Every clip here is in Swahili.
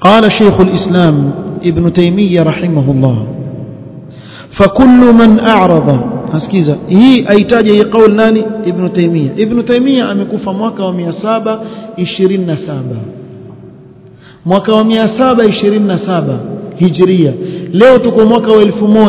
قال شيخ الإسلام ابن تيمية رحمه الله فكل من أعرض asikiza hii aitaja hii kauli nani ibn taimia ibn taimia amekufa mwaka wa 727 mwaka wa 727 hijria leo tuko mwaka wa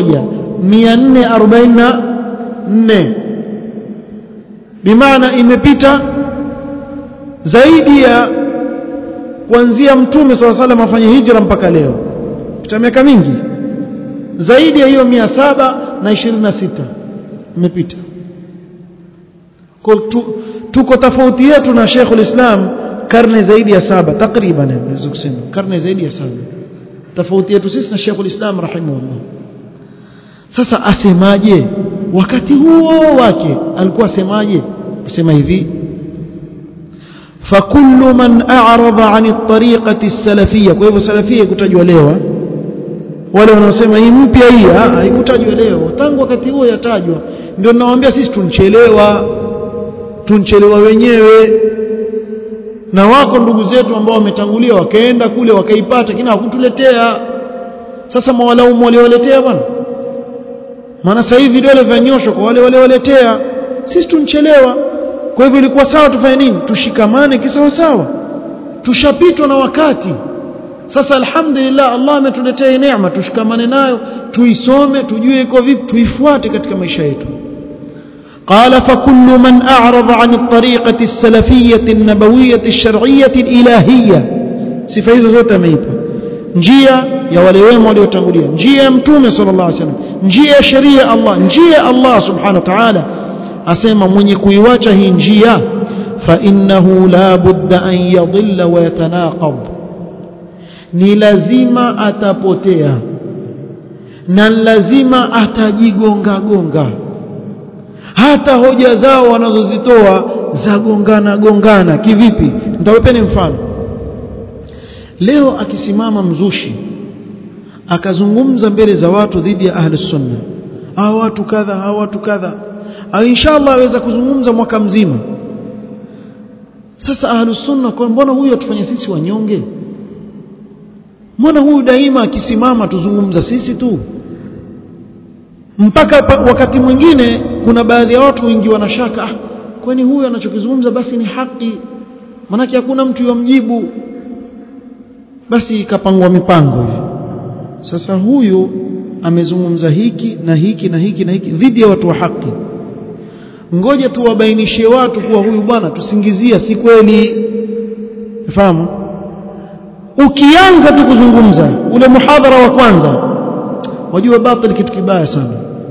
1444 bimaana imepita zaidi ya kuanzia mtume swalla salam afanye hijra mpaka leo pita miaka mingi zaidi ya hiyo 726 imepita tuko tofauti yetu na Sheikh ulislam karne zaidi ya saba takriban naweza kusema karne zaidi ya saba tofauti yetu sisi na Sheikh ulislam rahimahullah sasa asemaje wakati huo wake alikuwa asemaje asema hivi فكل من أعرض عن الطريقة السلفية kwa hivyo salafia kutajwa leo wale wanaosema hii mpya hii haikutajwa leo tangu wakati huo yatajwa ndio ninawaambia sisi tunchelewa tunchelewa wenyewe na wako ndugu zetu ambao wametangulia wakaenda kule wakaipata kina hakutuletea sasa mawalaumu waliowaletea bwana maana sasa hivi vidole vyanyoshwa kwa wale waliowaletea sisi tunchelewa kwa hivyo ilikuwa sawa tufanye nini tushikamane kisawa sawa tushapitwa na wakati sasa alhamdulillah Allah ametuletea neema tushikamane nayo tuisome tujue iko vipi tuifuate katika maisha yetu قال فكل من أعرض عن الطريقة السلفية النبوية الشرعية الإلهية sifa hizo zote ameipa njia ya wale wema waliotangulia njia ya mtume sallallahu alaihi wasallam njia ya sheria ya Allah njia ya Allah subhanahu wa ta'ala asema mwenye kuiwacha hii njia fa innahu la budda an yadhilla wa yatanaqab ni lazima atapotea na lazima atajigonga gonga hata hoja zao wanazozitoa za gongana gongana kivipi nitawapeni mfano leo akisimama mzushi akazungumza mbele za watu dhidi ya ahli sunna hawa watu kadha hawa watu kadha au inshallah aweza kuzungumza mwaka mzima sasa ahli sunna kwa mbona huyu atufanye sisi wanyonge mbona huyu daima akisimama tuzungumza sisi tu mpaka wakati mwingine kuna baadhi ya watu wengi wanashaka ah kwani huyu anachokizungumza basi ni haki manake hakuna mtu yamjibu basi ikapangwa mipango hivi sasa huyu amezungumza hiki na hiki na hiki na hiki dhidi ya watu wa haki ngoja tuwabainishie watu kuwa huyu bwana tusingizia si kweli fahamu ukianza tu kuzungumza ule muhadhara wa kwanza wajua batil kitu kibaya sana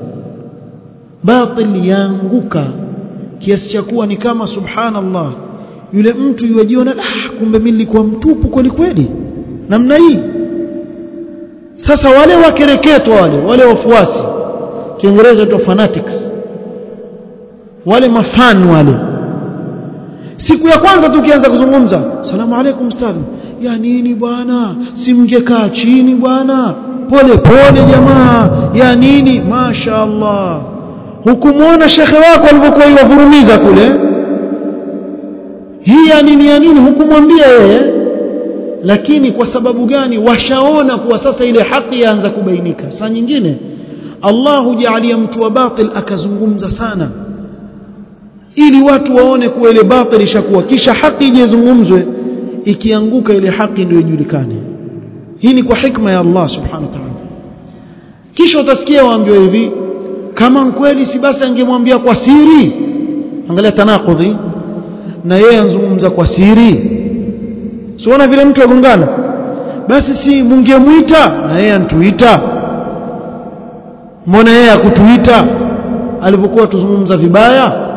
batil yaanguka kiasi cha kuwa ni kama subhanallah yule mtu yuwajiona ah kumbe mimi nilikuwa mtupu kweli kweli namna hii sasa wale wakereketwa wale wale wafuasi kiingereza tu fanatics wale mafan wale siku ya kwanza tukianza kuzungumza salamu alaikum ustadhi ya nini bwana simngekaa chini bwana pole pole jamaa ya nini masha Allah hukumwona shekhe wako alivyokuwa iwavurumiza kule hii ya nini ya nini hukumwambia yeye lakini kwa sababu gani washaona kuwa sasa ile haki yaanza kubainika saa nyingine Allah hujaalia mtu wa batil akazungumza sana ili watu waone kuwa ile batil ishakuwa kisha haki ijezungumzwe ikianguka ile haki ndio ijulikane hii ni kwa hikma ya Allah subhanahu wa ta'ala kisha utasikia waambiwa hivi kama kweli si basi angemwambia kwa siri angalia tanakudhi na yeye anzungumza kwa siri siona vile mtu agongana basi si mungemuita na yeye antuita mbona yeye akutuita alipokuwa tuzungumza vibaya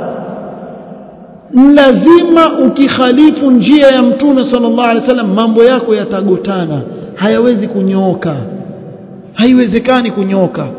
lazima ukikhalifu njia ya mtume sallallahu alaihi wasallam mambo yako yatagotana hayawezi kunyooka haiwezekani kunyooka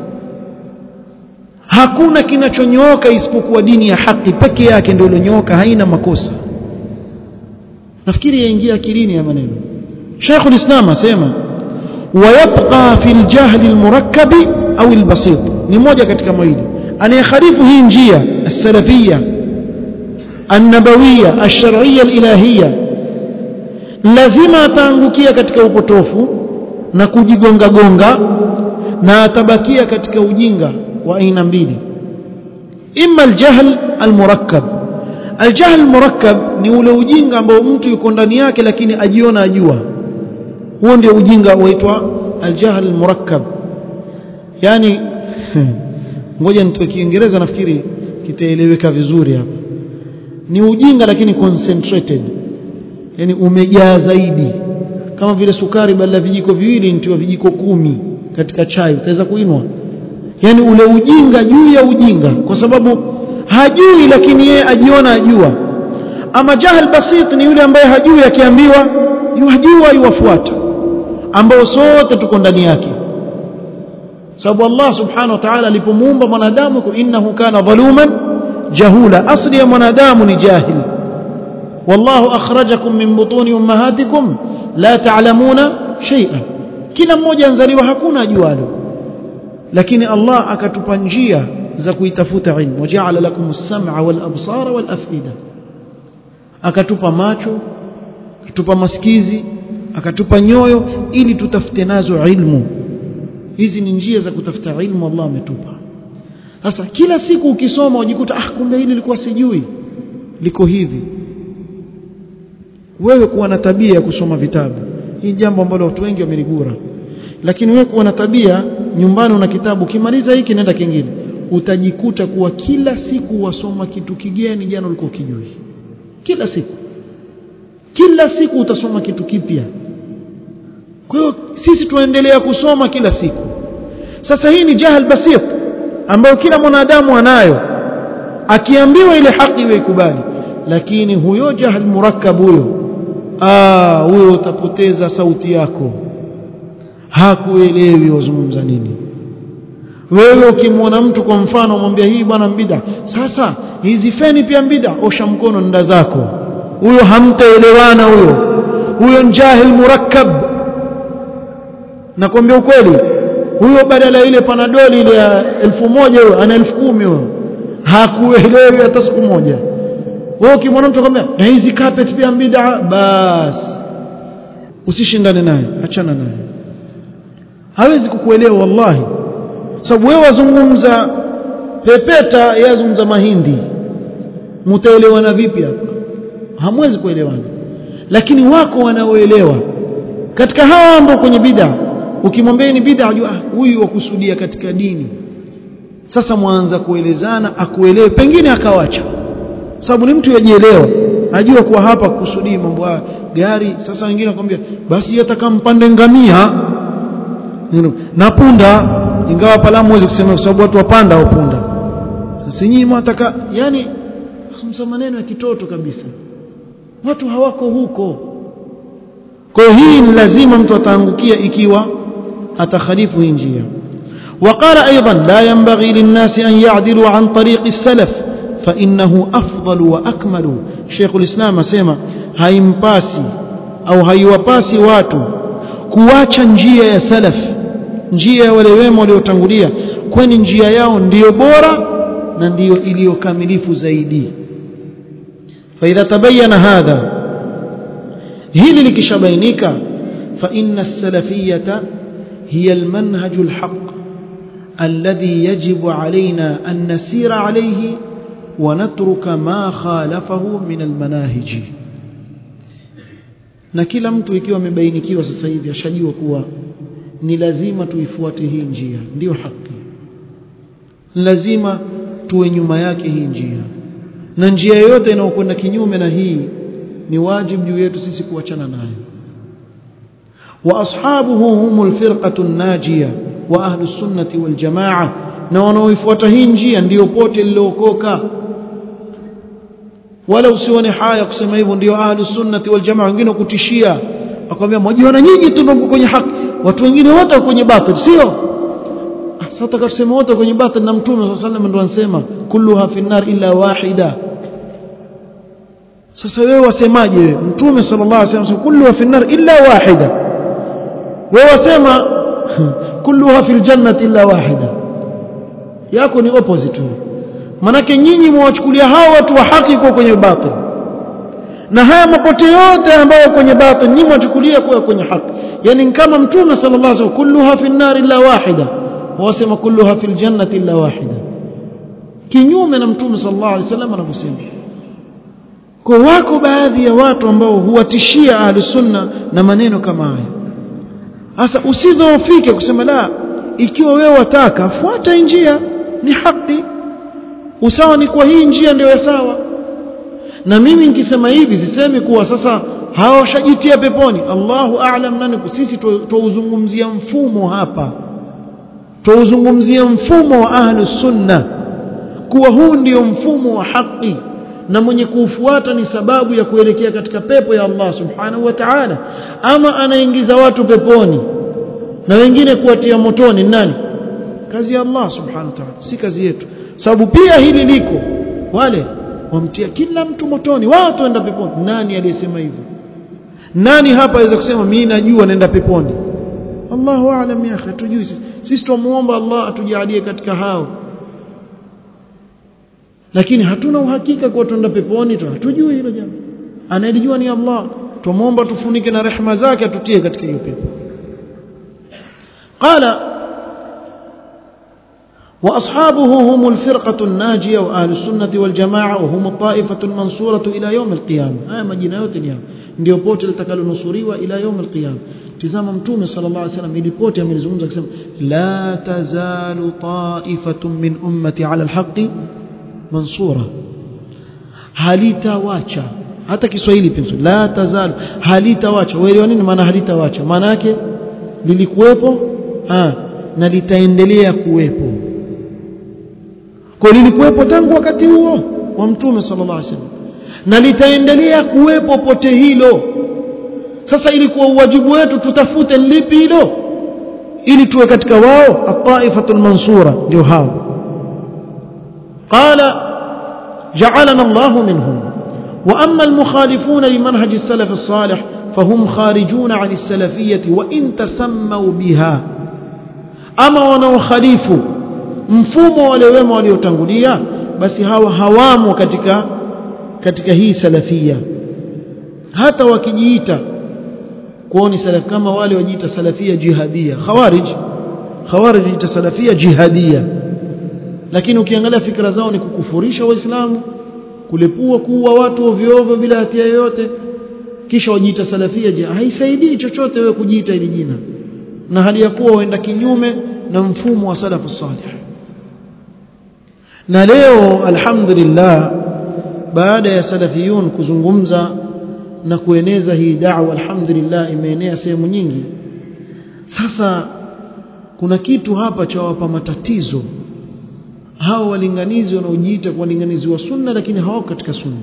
hakuna kinachonyooka isipokuwa dini ya haki peke yake ndio iliyonyooka haina makosa nafikiri yaingia akilini ya maneno Sheikh ulislam asema wayabqa fi aljahl almurakkab au albasit ni moja katika mawili anayekhalifu hii njia السلفيه النبويه الشرعيه الالهيه lazima ataangukia katika upotofu na kujigonga gonga na atabakia katika ujinga wa aina mbili imma aljahl almurakkab aljahl almurakkab ni ule ujinga ambao mtu yuko ndani yake lakini ajiona ajua huo ndio ujinga huitwa aljahl almurakkab yani ngoja nitoe kiingereza nafikiri kitaeleweka vizuri hapa ni ujinga lakini concentrated yani umejaa zaidi kama vile sukari badala vijiko viwili nitiwa vijiko kumi katika chai utaweza kuinwa yani ule ujinga juu ya ujinga kwa sababu hajui lakini yeye ajiona ajua ama jahal basit ni yule ambaye hajui akiambiwa yajua yuwafuata ambao sote tuko ndani yake sababu Allah subhanahu wa ta'ala alipomuumba mwanadamu innahu kana dhaluman jahula asli ya mwanadamu ni jahil wallahu akhrajakum min butuni ummahatikum la ta'lamuna shay'an kila mmoja anzaliwa hakuna ajualo lakini Allah akatupa njia za kuitafuta ilmu waja'ala lakum as-sam'a wal absara wal af'ida akatupa macho akatupa masikizi akatupa nyoyo ili tutafute nazo ilmu hizi ni njia za kutafuta ilmu Allah ametupa sasa kila siku ukisoma ujikuta ah kumbe hili lilikuwa sijui liko hivi wewe kuwa na tabia ya kusoma vitabu hii jambo ambalo watu wengi wameligura lakini wewe kuwa na tabia nyumbani una kitabu kimaliza hiki nenda kingine utajikuta kuwa kila siku wasoma kitu kigeni jana ulikuwa ukijui kila siku kila siku utasoma kitu kipya kwa hiyo sisi tuendelea kusoma kila siku sasa hii ni jahal basit ambayo kila mwanadamu anayo akiambiwa ile haki iwe ikubali lakini huyo jahal murakkab huyo ah huyo utapoteza sauti yako hakuelewi wazungumza nini wewe ukimwona mtu kwa mfano mwambia hii bwana mbida sasa hizi feni pia mbida osha mkono nda zako huyo hamtaelewana huyo huyo njahil murakkab nakwambia ukweli huyo badala ile panadoli ile ya elfu moja huyo ana elfu kumi huyo hakuelewi hata siku moja wewe ukimwona mtu akwambia na hizi carpet pia mbida bas usishindane naye achana naye hawezi kukuelewa wallahi sababu wewe wazungumza pepeta yeye azungumza mahindi mtaelewana vipi hapa hamwezi kuelewana lakini wako wanaoelewa katika hawa ambao kwenye bid'a ukimwambia ni bid'a ajua huyu wakusudia katika dini sasa mwanza kuelezana akuelewe pengine akawacha sababu ni mtu yajielewa ajua kuwa hapa kusudii mambo haya gari sasa wengine wakwambia basi hata kampande ngamia na punda ingawa pala mwezi kusema kwa sababu watu wapanda au punda sasa nyinyi mwataka yani sumsa maneno ya kitoto kabisa watu hawako huko kwa hiyo hii ni lazima mtu ataangukia ikiwa atakhalifu hii njia وقال أيضا لا ينبغي للناس أن يعدلوا عن طريق السلف فإنه أفضل وأكمل شيخ الإسلام سيما هايمباسي أو هايوباسي واتو kuacha njia ya salaf njia ya wale wema waliotangulia kwani njia yao ndiyo bora na ndiyo iliyokamilifu zaidi فإذا تبين هذا هل لكشبينك فإن السلفية هي المنهج الحق الذي يجب علينا أن نسير عليه ونترك ما خالفه من المناهج na kila mtu ikiwa amebainikiwa sasa hivi ashajua kuwa ni lazima tuifuate hii njia ndiyo haki lazima tuwe nyuma yake hii njia na njia yoyote inayokwenda kinyume na hii ni wajibu juu yetu sisi kuachana nayo wa ashabuhu humul firqatu najia wa ahlu sunnati wal jamaa na wanaoifuata hii njia ndiyo pote lilookoka wala usione haya kusema hivyo ndio ahlu sunnati wal jamaa wengine kutishia akwambia mwajiona nyinyi tu ndio kwenye haki watu wengine wote wako kwenye batil sio sasa tukasema wote kwenye batil na mtume sallallahu alaihi wasallam ndio anasema kulluha fi nar illa wahida sasa wewe wasemaje mtume sallallahu alaihi wasallam kulluha fi nar illa wahida wewe wasema kulluha fil jannati illa wahida yako ni opposite manake nyinyi mwawachukulia hao watu wa haki kwa kwenye batil na haya mapote yote ambayo kwenye batil nyinyi mwachukulia kuwa kwenye haki yani kama mtume sallallahu alaihi wasallam kulluha fi an-nar illa wahida wasema kulluha fil jannati illa wahida kinyume na mtume sallallahu alaihi wasallam anavyosema kwa wako baadhi ya watu ambao huwatishia ahlus sunna na maneno kama haya sasa usidhoofike kusema la ikiwa wewe wataka fuata njia ni haki usawa ni kwa hii njia ndio ya sawa na mimi nikisema hivi sisemi kuwa sasa hawashajitia peponi Allahu a'lam nani sisi tuuzungumzia mfumo hapa tuuzungumzia mfumo wa ahlus sunna kuwa huu ndio mfumo wa haki na mwenye kuufuata ni sababu ya kuelekea katika pepo ya Allah subhanahu wa ta'ala ama anaingiza watu peponi na wengine kuwatia motoni nani kazi ya Allah subhanahu wa ta'ala si kazi yetu sababu pia hili liko wale wamtia kila mtu motoni watu waenda peponi nani aliyesema hivyo nani hapa aweza kusema mimi najua naenda peponi Allahu a'lam ya akhi tujui sisi sisi tumuomba Allah atujalie katika hao lakini hatuna uhakika kwa tuenda peponi tu hatujui hilo jambo anayelijua ni Allah tumuomba tufunike na rehema zake atutie katika hiyo pepo qala واصحابه هم الفرقه الناجيه واهل السنه والجماعه وهم الطائفه المنصوره الى يوم القيامه haya majina yote ni ndio pote litakalonusuriwa ila يوم القيامه tizama mtume sallallahu alaihi wasallam ili pote amelizungumza akisema la tazalu ta'ifatun min ummati ala alhaqi mansura halitawacha hata Kiswahili pia la tazalu halitawacha wewe nini maana halitawacha maana yake lilikuwepo ah na litaendelea kuwepo kwa lilikuwepo tangu wakati huo wa mtume sallallahu alaihi wasallam na litaendelea kuwepo pote hilo sasa ilikuwa uwajibu wetu tutafute lipi hilo ili tuwe katika wao at-taifatul mansura ndio hao qala ja'alana Allah minhum wa amma al-mukhalifun limanhaj as-salaf as-salih fahum kharijun 'an as-salafiyyah wa in tasammu biha ama wanaokhalifu mfumo wale wema waliotangulia basi hawa hawamo katika katika hii salafia hata wakijiita kuoni salaf kama wale wajiita salafia jihadia khawarij khawarij jiita salafia jihadia lakini ukiangalia fikra zao ni kukufurisha waislamu kulepua kuua watu ovyo ovyo bila hatia yoyote kisha wajiita salafia jihad haisaidii chochote wewe kujiita hili jina na hali ya kuwa waenda kinyume na mfumo wa salafu salih na leo alhamdulillah baada ya salafiyun kuzungumza na kueneza hii da'wa alhamdulillah imeenea sehemu nyingi sasa kuna kitu hapa cha wapa matatizo hao walinganizi wanaojiita kwa walinganizi wa sunna lakini hawako katika sunna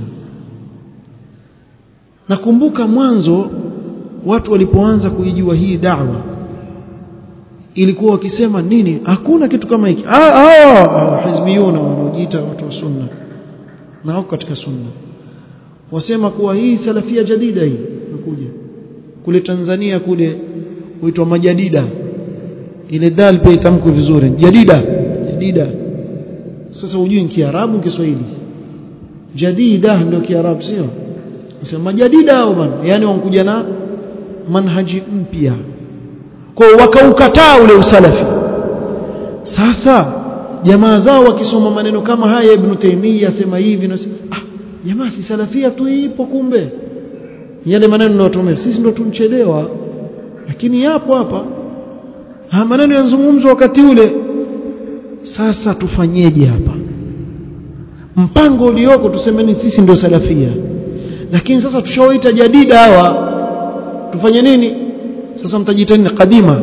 nakumbuka mwanzo watu walipoanza kuijua hii da'wa ilikuwa wakisema nini hakuna kitu kama hiki hao hizbiyuna wanaojiita watu wa sunna na wako katika sunna wasema kuwa hii salafia jadida hii nakuja kule Tanzania kule huitwa majadida ile dal pia itamkwe vizuri jadida jadida sasa hujui ni kiarabu kiswahili jadida ndio kiarabu sio nasema majadida hao bwana yani wankuja na manhaji mpya kwa wakaukataa ule usalafi sasa jamaa zao wakisoma maneno kama haya ibn Taymiyyah asema hivi na ah jamaa si salafia tu ipo kumbe yale maneno ninayotumia sisi ndo tunchelewa lakini yapo hapa ha maneno yanazungumzwa wakati ule sasa tufanyeje hapa mpango ulioko tusemeni sisi ndio salafia lakini sasa tushawaita jadida hawa tufanye nini sasa mtajiita nini kadima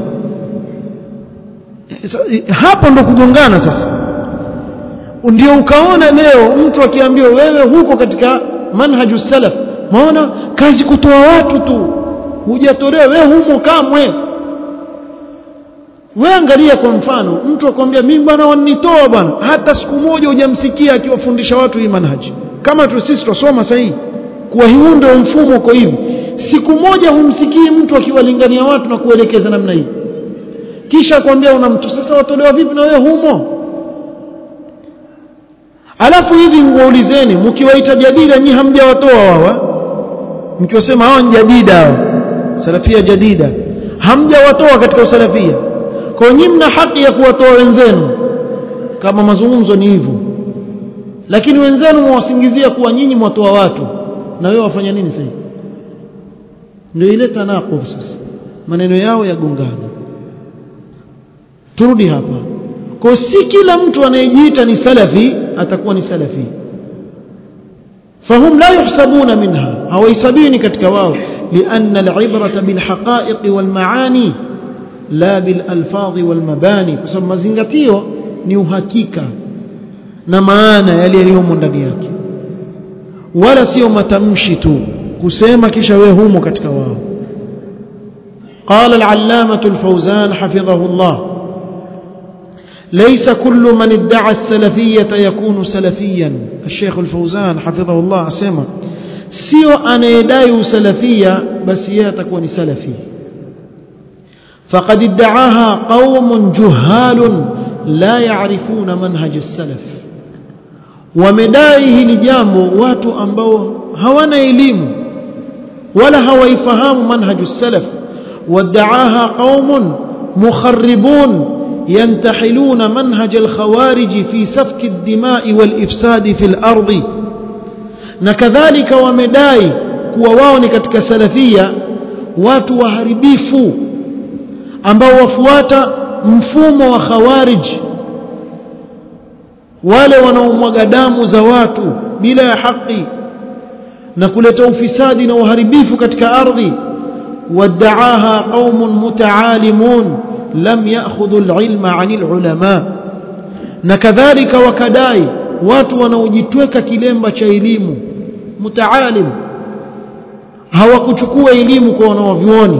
hapo ndo kugongana sasa ndio ukaona leo mtu akiambiwa wewe huko katika manhaju salaf maona kazi kutoa watu tu hujatolewa wewe humo kamwe wewe angalia kwa mfano mtu akwambia mimi bwana wanitoa bwana hata siku moja hujamsikia akiwafundisha watu hii manhaji kama tu sisi tusoma sahihi kuwa huu ndio mfumo uko hivi siku moja humsikii mtu akiwalingania watu na kuelekeza namna hii kisha kwambia una mtu sasa watolewa vipi na wewe humo alafu hivi nguwaulizeni mkiwaita jadila nyi hamjawatoa wawa mkiwasema hawa ni jadida hao salafia jadida hamjawatoa katika usalafia kwa hiyo nyinyi mna haki ya kuwatoa wenzenu kama mazungumzo ni hivyo lakini wenzenu mwasingizia kuwa nyinyi mwatoa watu na wewe wafanya nini sasa ndio ile tanaqub sasa maneno yao yagongana turudi hapa kwa si kila mtu anayejiita ni salafi atakuwa ni salafi فهم لا يحسبون منها أو يسبين كتكواو لأن العبرة بالحقائق والمعاني لا بالألفاظ والمباني كسب مزنغتيو ni uhakika na maana yale yaliyomo ndani yake wala sio matamshi tu kusema kisha wewe humo katika wao قال العلامة الفوزان حفظه الله ليس كل من ادعى السلفية يكون سلفيا الشيخ الفوزان حفظه الله أسمى سيو أنا يداي سلفية بس يتكون سلفي فقد ادعاها قوم جهال لا يعرفون منهج السلف ومدائه لجامو واتو أنبو هوانا إليم ولا هو يفهم منهج السلف وادعاها قوم مخربون ينتحلون منهج الخوارج في سفك الدماء والإفساد في الأرض نكذلك ومداي kuwa wao ni katika salafia watu waharibifu ambao wafuata mfumo wa khawarij wale wanaomwaga damu za watu bila ya haki na kuleta ufisadi na uharibifu katika ardhi wadaaha qaumun mutaalimun lam ya'khudhu al-ilma 'anil ulama na kadhalika wakadai watu wanaojitweka kilemba cha elimu mutaalim hawakuchukua elimu kwa wanaovioni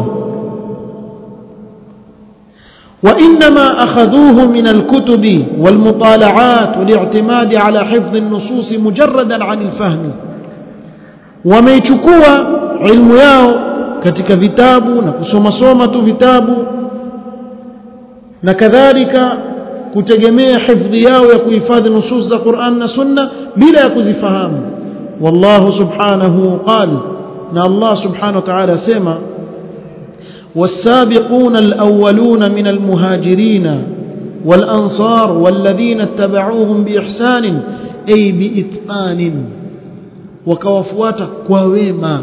وإنما أخذوه من الكتب والمطالعات والاعتماد على حفظ النصوص مجردا عن الفهم وميchukua ilmu yao katika vitabu na kusoma soma tu vitabu na kadhalika kutegemea hifdhi yao ya kuhifadhi nusus za Qur'an na Sunna bila ya kuzifahamu wallahu subhanahu qal na Allah subhanahu wa ta'ala sema والسابقون الأولون من المهاجرين والأنصار والذين اتبعوهم بإحسان أي بإتقان وكوفوات كويما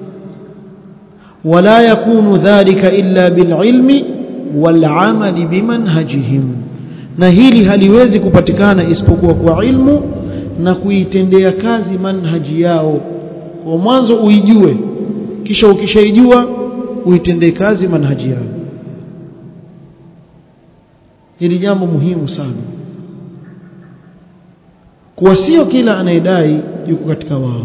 ولا يكون ذلك إلا بالعلم والعمل بمنهجهم na hili haliwezi kupatikana isipokuwa kwa ilmu na kuitendea kazi manhaji yao kwa mwanzo uijue kisha ukishaijua uitendee kazi manhaji yao hili jambo muhimu sana kuwa sio kila anayedai yuko katika wao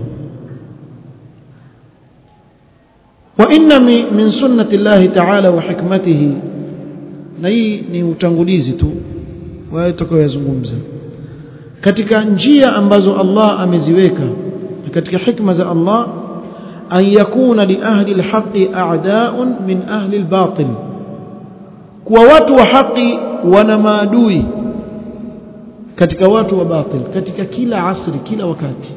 وإن من سنة الله تعالى وحكمته na hii ni utangulizi tu wao tutakayozungumza katika njia ambazo Allah ameziweka katika hikma za Allah an yakuna li ahli alhaqi a'da'un min ahli albatil kwa watu wa haki wana maadui katika watu wa batil katika kila asri kila wakati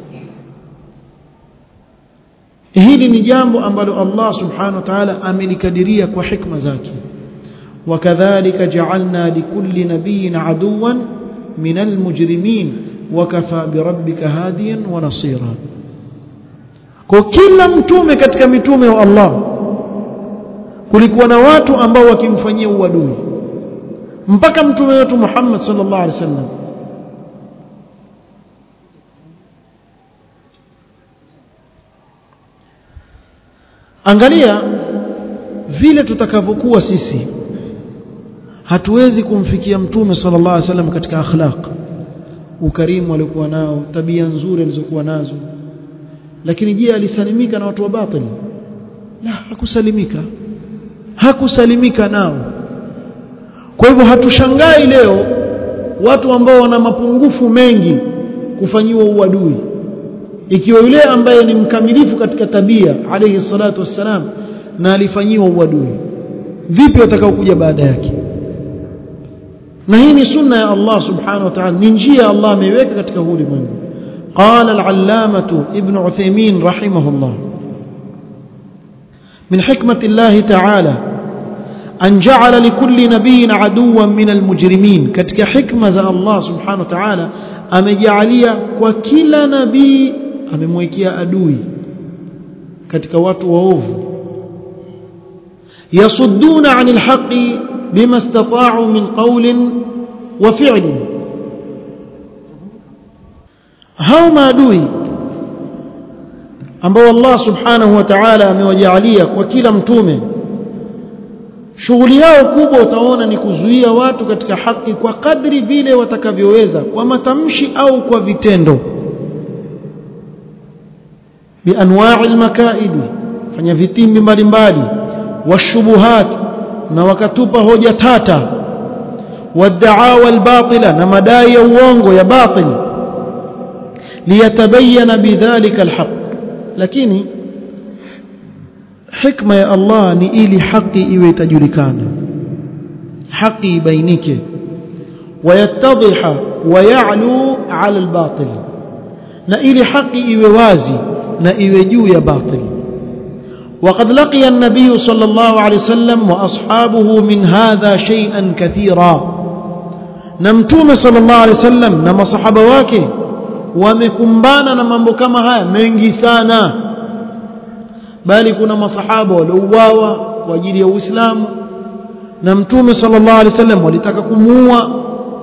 hili ni jambo ambalo Allah subhanahu wa ta'ala amelikadiria kwa hikma zake وكذلك جعلنا لكل نبي عدوا من المجرمين وكفى بربك هاديا ونصيرا kwa kila mtume katika mitume wa Allah kulikuwa na watu ambao wakimfanyia uadui mpaka mtume wetu Muhammad sallallahu alaihi wasallam angalia vile tutakavyokuwa sisi hatuwezi kumfikia mtume sallallahu alaihi wasallam katika akhlaq ukarimu aliokuwa nao tabia nzuri alizokuwa nazo lakini je alisalimika na watu wa batili la hakusalimika hakusalimika nao kwa hivyo hatushangai leo watu ambao wana mapungufu mengi kufanyiwa uadui ikiwa yule ambaye ni mkamilifu katika tabia alayhi salatu wassalam na alifanyiwa uadui vipi watakao kuja baada yake na hii ni sunna ya Allah subhanahu wa ta'ala ni njia Allah ameiweka katika huu ulimwengu قال العلامة ابن عثيمين رحمه الله min hikmati llahi ta'ala an ja'ala likulli nabiyyin aduwan min almujrimin katika hikma za Allah subhanahu wa ta'ala amejaalia kwa kila nabii amemwekea adui katika watu waovu yasudduna 'anil haqqi bima istata'u min qawlin wa fi'lin hao maadui ambao Allah subhanahu wa ta'ala amewajaalia kwa kila mtume shughuli yao kubwa utaona ni kuzuia watu katika haki kwa kadri vile watakavyoweza kwa matamshi au kwa vitendo bianwa'i almakaid fanya vitimbi mbalimbali washubuhat na wakatupa hoja tata wad'awa albatila na madai ya uongo ya batil liyatabayyana bidhalika alhaq lakini hikma ya Allah ni ili haki iwe itajulikana haki ibainike wayattadhiha wayalu ala albatil na ili haki iwe wazi na iwe juu ya batil وقد لقي النبي صلى الله عليه وسلم واصحابه من هذا شيئا كثيرا نمتوم صلى الله عليه وسلم na masahaba wake wamekumbana na mambo kama haya mengi sana bali kuna masahaba waliouawa kwa ajili ya Uislamu na mtume sallallahu alaihi wasallam walitaka kumuua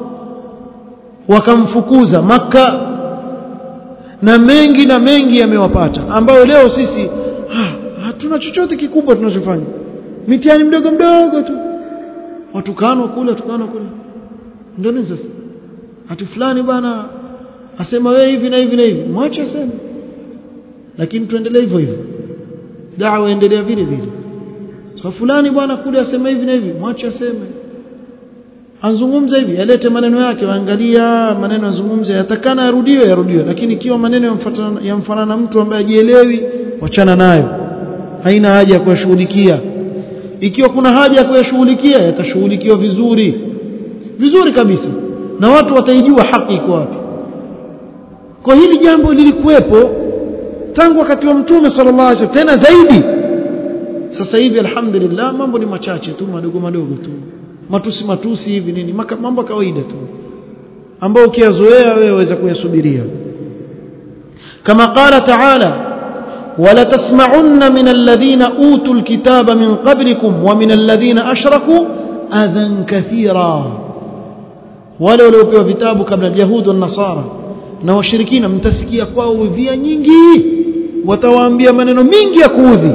wakamfukuza maka na mengi na mengi yamewapata ambayo leo sisi ha, hatuna chochote kikubwa tunachofanya mitihani mdogo mdogo tu watukanwa kule watukanwa kule ndio nini sasa hati fulani bana asema wewe hivi na hivi na hivi mwache aseme lakini tuendelee hivyo hivyo dawa endelea vile vile so fulani bwana kule asema hivi na hivi mwache aseme azungumza hivi alete maneno yake waangalia maneno azungumze yatakana yarudiwe yarudiwe lakini ikiwa maneno yamfanana na mtu ambaye hajielewi wachana nayo haina haja ya kuyashughulikia ikiwa kuna haja ya kuyashughulikia yatashughulikiwa vizuri vizuri kabisa na watu wataijua haki iko wapi kwa hili jambo lilikuwepo tangu wakati wa mtume sallallahu alaihi wasallam tena zaidi sasa hivi alhamdulillah mambo ni machache tu madogo madogo tu matusi matusi hivi nini mambo kawaida tu ambao ukiyazoea wewe waweza kuyasubiria kama qala ta'ala ولا تسمعن من الذين أوتوا الكتاب من قبلكم ومن الذين أشركوا أذى كثيرا ولو لو في vitabu kabla اليهود والنصارى na washirikina mtasikia kwao udhia nyingi watawaambia maneno mingi ya kuudhi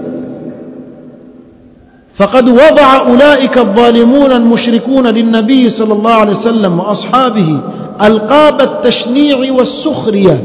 فقد وضع أولئك الظالمون المشركون للنبي صلى الله عليه وسلم وأصحابه ألقاب التشنيع والسخرية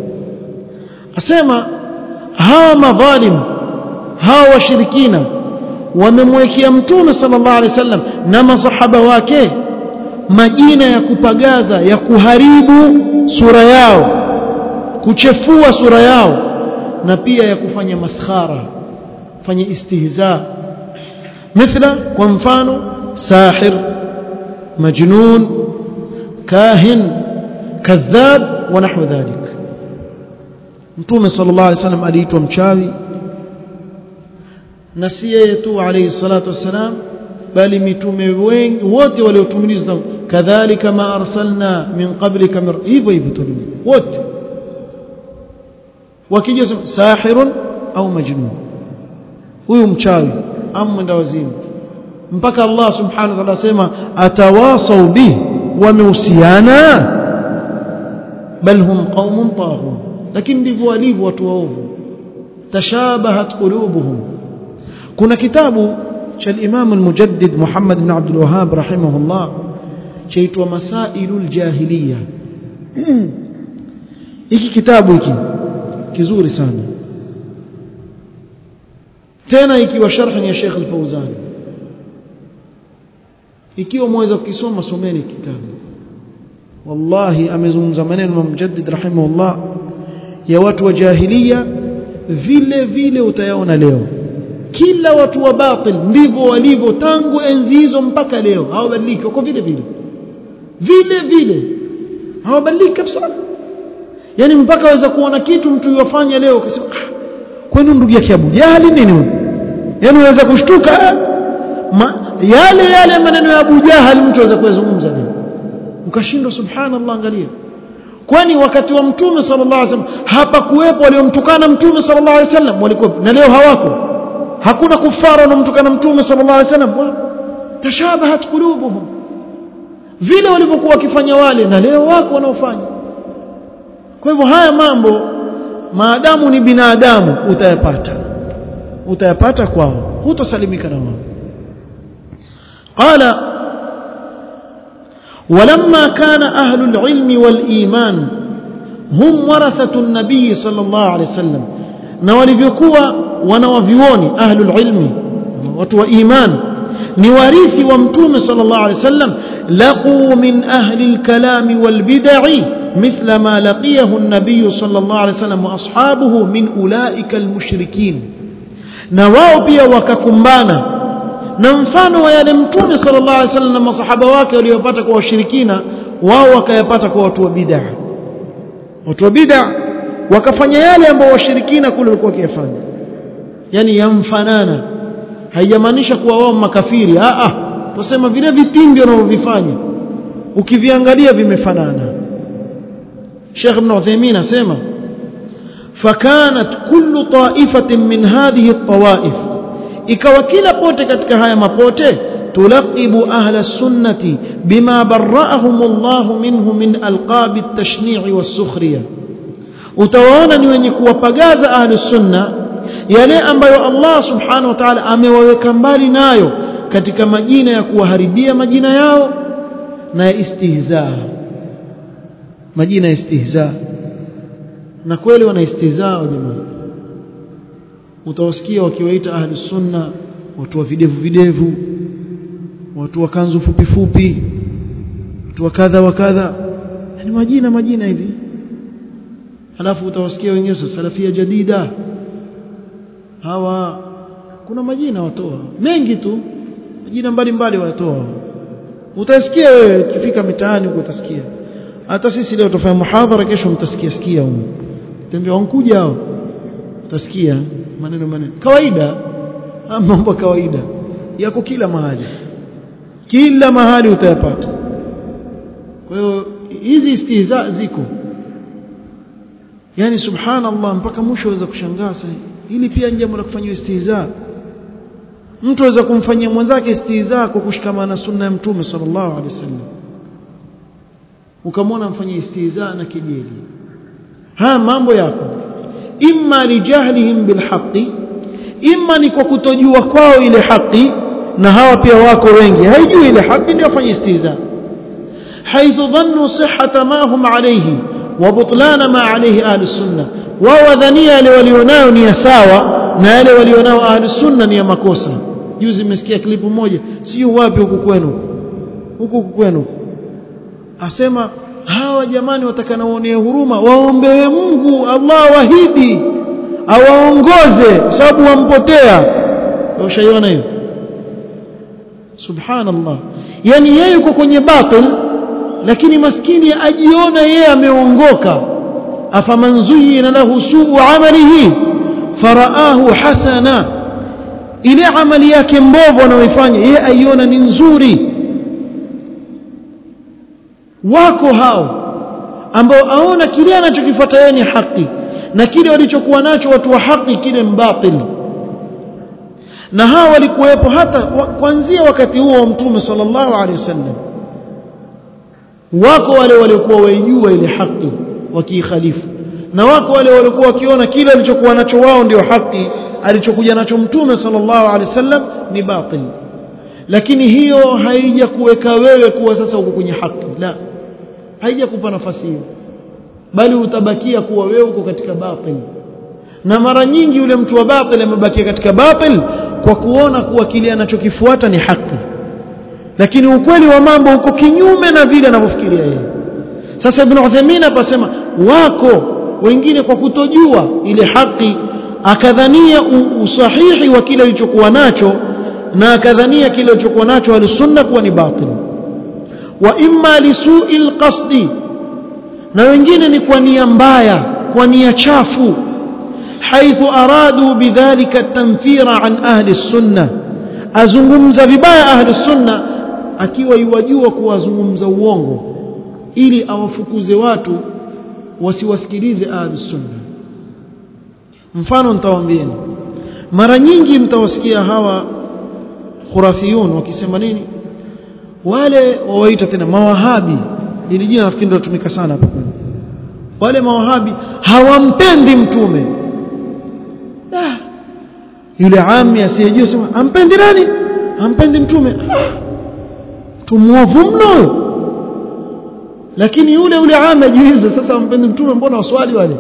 أسمى ها مظالم ها وشركين ومموكي متوم صلى الله عليه وسلم نما صحبه wake majina ya kupagaza ya kuharibu sura yao kuchefua sura yao na pia ya kufanya maskhara fanya istihza mithla kwa mfano sahir majnun kahin kadhab wa nahwa dhalik mtume sallallahu alaihi wasallam aliitwa mchawi na si yeye tu alayhi salatu wassalam bali mitume wengi wote waliotumilizwa kadhalika ma arsalna min qablika hivyo hivyo tu wote wakija sahirun au majnun huyu mchawi au mwenda wazimu mpaka Allah subhanahu wa ta'ala asema atawasau bih wamehusiana bal hum qaumun taghun lakini ndivyo walivyo watu waovu tashabahat qulubuhum kuna kitabu cha al-Imam al-Mujaddid Muhammad ibn Abdul Wahhab rahimahullah chaitwa Masailul Jahiliya hiki kitabu hiki kizuri sana tena ikiwa sharhi ya Sheikh Al-Fauzan ikiwa mweza kukisoma someni kitabu wallahi amezungumza maneno ya Mujaddid rahimahullah ya watu wa jahiliya vile vile utayaona leo kila watu wa batil ndivyo walivyo tangu enzi hizo mpaka leo hawabadiliki wako vile vile vile vile hawabadiliki kabisa yani mpaka waweza kuona kitu mtu yofanya leo ukasema ah kwani ndugu yake Abu Jahali nini huyo yani unaweza kushtuka ma, yale yale maneno ya Abu Jahal mtu aweza kuyazungumza leo ukashindwa subhanallah angalia kwani wakati wa mtume sallallahu alaihi wasallam hapakuwepo waliomtukana mtume sallallahu alaihi wasallam walikuwa na leo hawako hakuna kufara wanaomtukana mtume sallallahu alaihi wasallam tashabahat qulubuhum vile walivyokuwa wakifanya wale na leo wako wanaofanya kwa hivyo haya mambo maadamu ni binadamu utayapata utayapata kwao hutosalimika na wao qala ولما كان أهل العلم والإيمان هم ورثة النبي صلى الله عليه وسلم na walivyokuwa wanawavyuoni ahlul ilmi watu wa iman ni warithi wa mtume sallallahu alaihi wasallam laqu min ahli alkalami walbid'i mithla ma laqiyahu an-nabiy sallallahu alaihi wasallam wa ashabuhu min ulaika almushrikin na wao pia wakakumbana na mfano wa yale mtume sallallahu alaihi wasallam na masahaba wake waliopata kwa washirikina wao wakayapata kwa watu wa bid'a watu wa bid'a wakafanya yale ambayo washirikina kule walikuwa wakiyafanya yani yamfanana haijamaanisha kuwa wao makafiri a a tusema vile vitimbi wanavyovifanya ukiviangalia vimefanana Sheikh Ibn Uthaymeen asema فكانت كل طائفة من هذه الطوائف ikawa kila pote katika haya mapote tulaqibu ahla sunnati bima barra'ahum Allah minhu min alqab at-tashni' was-sukhriya utawaona ni wenye kuwapagaza ahli sunna yale ambayo Allah subhanahu wa ta'ala amewaweka mbali nayo katika majina ya kuwaharibia majina yao na ya istihza majina ya istihza na kweli wana istihza jamani utawasikia wakiwaita ahli sunna watu wa videvu videvu watu wa kanzu fupi fupi watu wa kadha wa kadha ni majina majina hivi halafu utawasikia wengine sasa salafia jadida hawa kuna majina watoa mengi tu majina mbalimbali watoa utasikia wewe ukifika mitaani huko utasikia hata sisi leo tufanya muhadhara kesho mtasikia sikia huko tembea wankuja hao utasikia maneno maneno kawaida mambo kawaida yako kila mahali kila mahali utayapata kwa hiyo hizi istihza ziko yani subhanallah mpaka mwisho waweza kushangaa sasa hili pia ni jambo la kufanywa istihza mtu aweza kumfanyia mwenzake istihza kwa kushikamana na sunna ya mtume sallallahu alaihi wasallam ukamwona mfanyia istihza na kejeli haya mambo yako imma lijahlihim bilhaqi imma ni kwa kutojua kwao ile haki na hawa pia wako wengi haijui ile haki ndio afanye istihza haithu dhannu sihhata ma hum alayhi wa butlana ma alayhi ahli sunna wao wadhania yale walionayo ni ya sawa na yale walionao ahli sunna ni ya makosa juzi nimesikia klipu moja sio wapi huku kwenu huku kwenu asema hawa jamani watakana waonee huruma waombewe Mungu Allah wahidi awaongoze kwa sababu wampotea ushaiona hiyo subhanallah yani yeye yuko kwenye batil lakini maskini ajiona yeye ameongoka afaman zuyina lahu suu amalihi faraahu hasana ile amali yake mbovu anayoifanya yeye aiona ni nzuri wako hao ambao aona kile anachokifuata yeye ni haki na kile walichokuwa nacho watu wa haki kile mbatili na hawa walikuwepo hata kuanzia wakati huo wa mtume sallallahu alaihi wasallam wako wale waliokuwa waijua ile haki wakiikhalifu na wako wale waliokuwa wakiona kile alichokuwa nacho wao ndio haki alichokuja nacho mtume sallallahu alaihi wasallam ni batil lakini hiyo haija kuweka wewe kuwa sasa uko kwenye haki la haijakupa nafasi hiyo bali utabakia kuwa wewe uko katika batil na mara nyingi yule mtu wa batil amebakia katika batil kwa kuona kuwa kile anachokifuata ni haki lakini ukweli wa mambo uko kinyume na vile anavyofikiria yeye sasa ibn Uthaymeen apasema wako wengine kwa kutojua ile haki akadhania usahihi wa kile alichokuwa nacho na akadhania kile alichokuwa nacho alisunna kuwa ni batil wa imma lisu'il qasdi na wengine ni kwa nia mbaya kwa nia chafu حيث أرادوا بذلك التنفير عن أهل السنة أزungumza vibaya أهل السنة akiwa yuwajua kuwazungumza uongo ili awafukuze watu wasiwasikilize ahli sunna mfano nitawaambieni mara nyingi mtawasikia hawa khurafiyun wakisema nini wale wawaita tena mawahabi ili jina nafikiri ndio tumika sana hapa kwenu wale mawahabi hawampendi mtume ah. yule ami asiyejua sema ampendi nani ampendi mtume ah. tumuovu mno lakini yule yule ami ajiuliza sasa ampendi mtume mbona waswali wale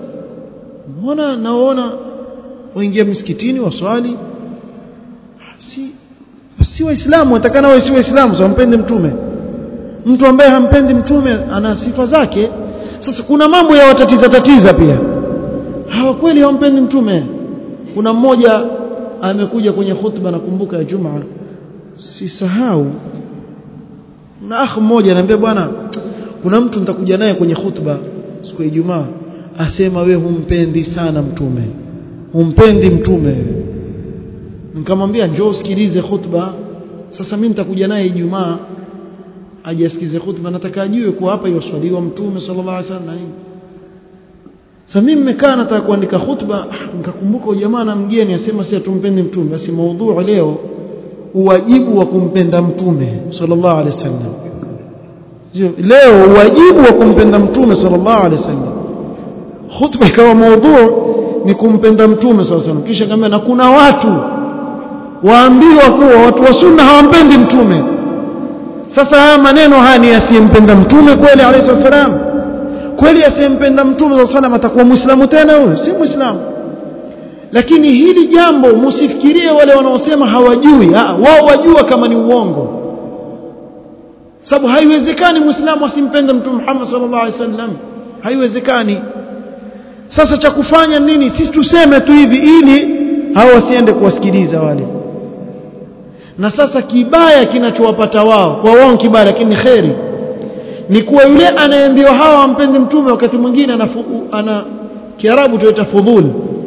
mbona naona waingia msikitini waswali si si waislamu watakana wawe si waislamu so wampende mtume mtu ambaye hampendi mtume ana sifa zake sasa kuna mambo ya watatiza tatiza pia hawa kweli hawampendi mtume kuna mmoja amekuja kwenye khutba nakumbuka ya Jumaa sisahau na akh mmoja anambia bwana kuna mtu nitakuja naye kwenye khutba siku ya Ijumaa asema we humpendi sana mtume humpendi mtume nikamwambia njoo usikilize khutba sasa mimi nitakuja naye Ijumaa aje asikize khutba nataka ajue kuwa hapa yoswaliwa mtume sallallahu alaihi wasallam na nini sasa mimi nimekaa nataka kuandika khutba nikakumbuka jamaa na mgeni asema si tumpendi mtume basi maudhui leo uwajibu wa kumpenda mtume sallallahu alaihi wasallam leo uwajibu wa kumpenda mtume sallallahu alaihi wasallam khutba ikawa maudhui ni kumpenda mtume sallallahu alaihi wasallam kisha kama na kuna watu waambiwa kuwa watu wa sunna hawampendi mtume sasa haya maneno haya ni asiyempenda mtume kweli alayhi wasallam kweli asiyempenda mtume sallallahu alayhi atakuwa muislamu tena huyo si muislamu lakini hili jambo msifikirie wale wanaosema hawajui ha, wao wajua kama ni uongo sababu haiwezekani muislamu asimpende mtume Muhammad sallallahu alaihi wasallam haiwezekani sasa cha kufanya nini sisi tuseme tu hivi ili hao wasiende kuwasikiliza wale na sasa kibaya kinachowapata wao kwa wao kibaya lakini kheri ni kuwa yule anayeambiwa hawa ampendi mtume wakati mwingine ana, ana kiarabu tunaita fudhul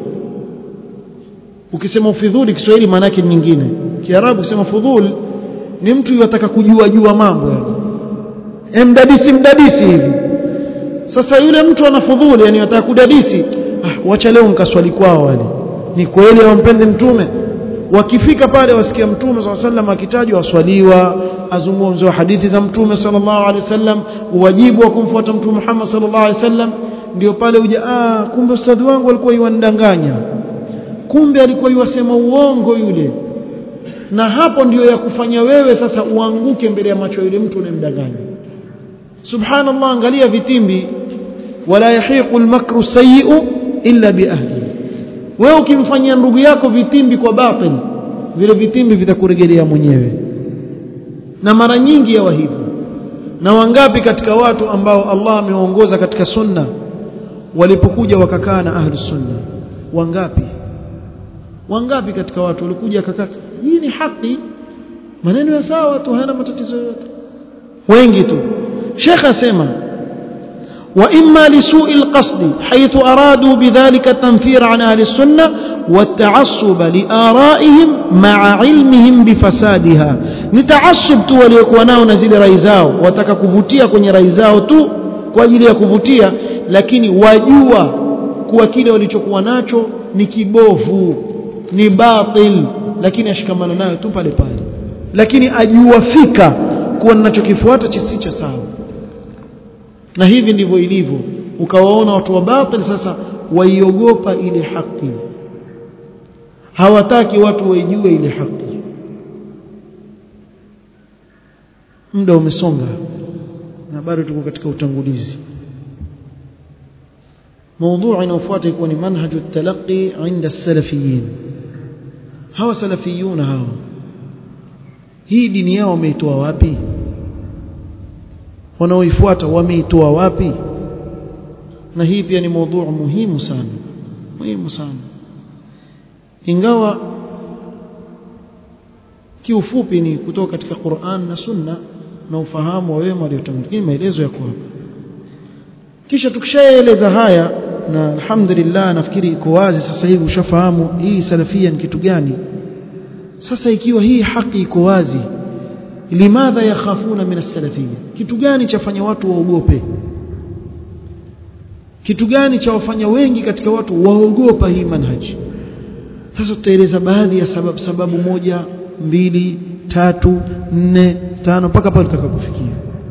ukisema ufidhuli Kiswahili maana yake nyingine kiarabu ukisema fudhul ni mtu yataka kujua jua mambo yani mdadisi mdadisi hivi sasa yule mtu ana fudhuli yani anataka kudadisi ah, wacha leo nikaswali kwao wale ni kweli hawampendi mtume wakifika pale wasikia mtume swalla sallam akitajwa waswaliwa azungumzwa hadithi za mtume sallallahu alaihi wasallam uwajibu wa kumfuata mtume Muhammad sallallahu alaihi wasallam ndio pale uja ah kumbe ustadhi wangu alikuwa yuandanganya kumbe alikuwa yuwasema uongo yule na hapo ndiyo ya kufanya wewe sasa uanguke mbele ya macho yule mtu unemdanganya subhanallah angalia vitimbi wala yahiqu almakru sayyi'u illa biahlihi wewe ukimfanyia ndugu yako vitimbi kwa batil vile vitimbi vitakurejelea mwenyewe na mara nyingi yawa hivyo na wangapi katika watu ambao Allah amewaongoza katika sunna walipokuja wakakaa na ahli sunna wangapi wangapi katika watu walikuja wakakaa hii ni haki maneno ya sawa tu hayana matatizo yote wengi tu Sheikh asema وإما لسوء القصد حيث أرادوا بذلك التنفير عن أهل السنة والتعصب لآرائهم مع علمهم بفسادها نتعصب tu waliokuwa nao na zile rai zao wataka kuvutia kwenye rai zao tu kwa ajili ya kuvutia lakini wajua kuwa kile walichokuwa nacho ni kibovu ni batil lakini ashikamana nayo tu pale pale lakini ajua fika kuwa ninachokifuata si cha sawa na hivi ndivyo ilivyo ukawaona watu wa batil sasa waiogopa ile haki hawataki watu waijue ile haki muda umesonga na bado tuko katika utangulizi موضوع inayofuata ikuwa ni manhaju talaqi inda salafiyin hawa salafiyun hawa hii dini yao wameitoa wapi wanaoifuata wameitoa wapi na hii pia ni mada muhimu sana muhimu sana ingawa kiufupi ni kutoka katika Qur'an na Sunna na ufahamu wa wema waliotangulia maelezo yako hapa kisha tukishaeleza haya na alhamdulillah nafikiri iko wazi sasa hivi ushafahamu hii salafia ni kitu gani sasa ikiwa hii haki iko wazi limadha yakhafuna min as-salafiyya kitu gani chafanya watu waogope kitu gani cha wafanya wengi katika watu waogopa hii manhaji sasa tutaeleza baadhi ya sababu sababu moja mbili tatu nne tano mpaka pale tutakapofikia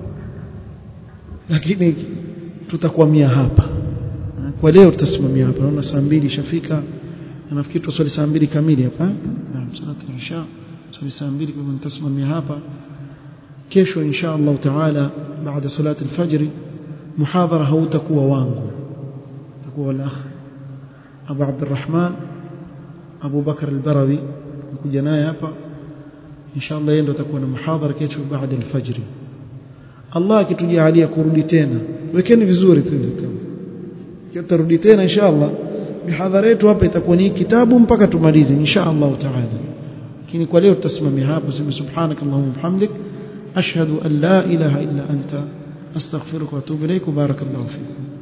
lakini tutakwamia hapa kwa leo tutasimamia hapa naona saa mbili ishafika na nafikiri tuswali saa mbili kamili hapa naam salatu isha swali saa mbili kwa hivyo nitasimamia hapa kesho insha Allah taala baada salati alfajr muhadhara hautakuwa wangu utakuwa wal akh Abu Abdurrahman Abu Bakar al-Barawi nikuja naye hapa insha Allah yeye ndo atakuwa na muhadhara kesho baada alfajr Allah akitujalia kurudi tena wekeni vizuri tu kitarudi tena insha Allah mihadhara yetu hapa itakuwa ni kitabu mpaka tumalize insha Allah taala lakini kwa leo tutasimamia hapo sema subhanakallahumma bihamdik ashhadu an la ilaha illa anta astaghfiruka wa atubu ilaik barakallahu fikum